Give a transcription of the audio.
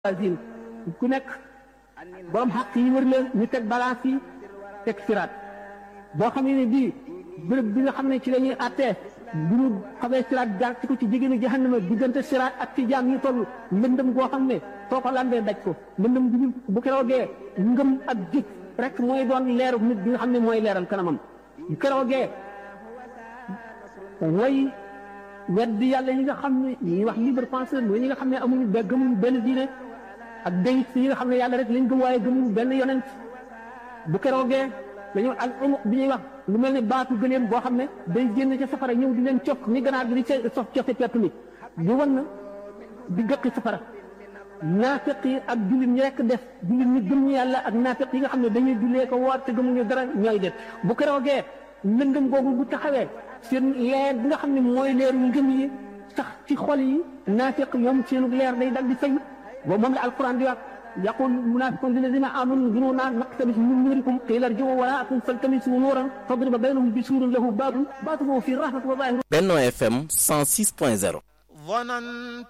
azim ku nekk borom xaq yi wër la ñu teg balance yi teg siraat boo xam ne bii bërëb bi nga xam ne ci la ñuy attee bu ñu xamee siraat jaar ci ko ci jigéenu jahannama diggante siraat ak ci jaam yi toll mbëndëm goo xam ne soo ko lambee daj ko mbëndëm bu bu keroogee ngëm ak jëf rek mooy doon leeru nit bi nga xam ne mooy leeral kanamam bu keroogee way weddi yàlla yi nga xam ne ñuy wax libre penseur mooy ñi nga xam ne amuñu be gëmuñu benn diine ak déyit yi nga xam ne yàlla rek lañ gëm waaye gëmuñu benn yonent bu keroogee dañoo al umuq bi ñuy wax lu mel ne baatu gëleem boo xam ne day génn ca safara ñëw di leen cof ni ganaar gi di ca sof cofe pett mi di wan na di gëqi safara naafiq yi ak jullit ñi rekk def jullit ñi gëm ñu yàlla ak naafiq yi nga xam ne dañuy jullee ko woor te gëmuñu dara ñooy def bu keroogee lëndëm googu bu taxawee seen leer bi nga xam ne mooy leeru ngëm yi sax ci xol yi naafiq ñoom seen leer day dal di fay boobu moom la alquran di wax yaqul munafiqun lilladina amanu jununa naqtabis min nurikum qila irji'u waraakum faltamisu nuuran fadriba baynahum bisuurin lahu baabun baatinuhu fi rahmati wa zaahiruhu Benno FM 106.0